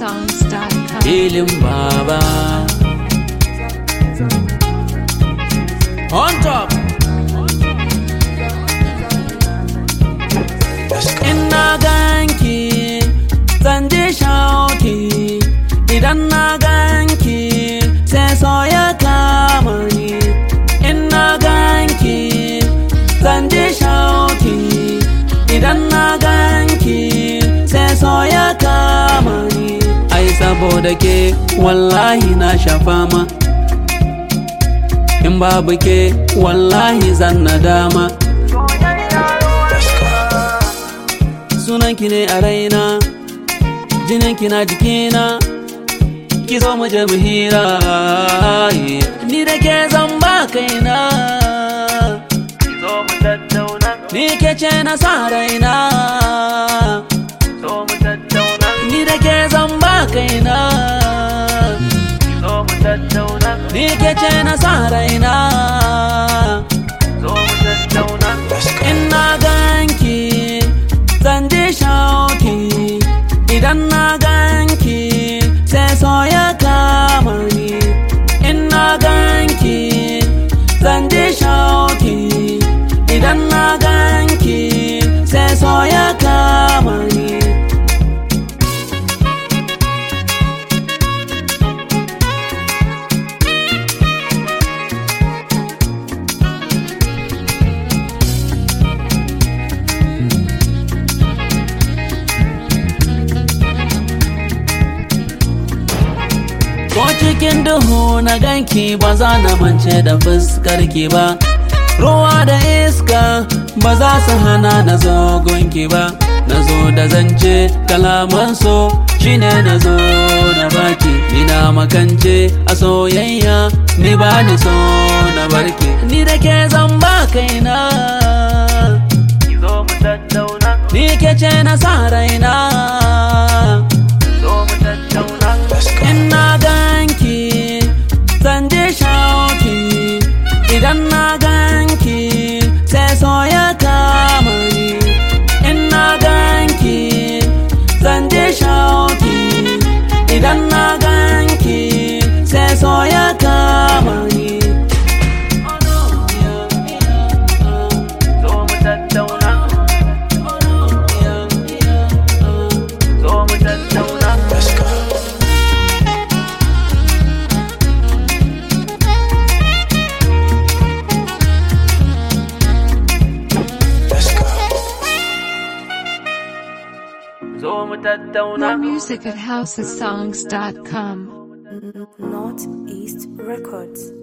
housesongs.com. filin baba on top ina ganki zan ji shauki idan na ganki sai so ya kama ni ina ganki zan ji shauki idan na ganki sai so ya kama ni ai saboda ke wallahi na sha fama in babu ke wallahi zan nadama sunanki ne a raina jininki na jikina ki zo mu je mu hira ni da ke zan ba kaina ni ke ce na sa raina ni da ke zan ba kaina ni ke ce na sa raina ina ganki zan ji shauki idan na ganki sai so ya kama ni ina ganki zan ji shauki idan na ganki sai so ya kama ni Ko cikin duhu na ganki ba za na mance da fuskarki ba Ruwa da iska ba za su hana na zo gunki ba Na zo da zance kalaman so shine na zo na baki Ina makance a soyayya ni ba ni so na barki Ni da ke zan ba kaina Ni ke ce na sa raina ina ganki zan je shauki idan na ganki sai so ya kama ni ina ganki zan je shauki idan na ganki sai so ya kama ni Zo mu tattauna. More music at housesongs.com. Northeast Records.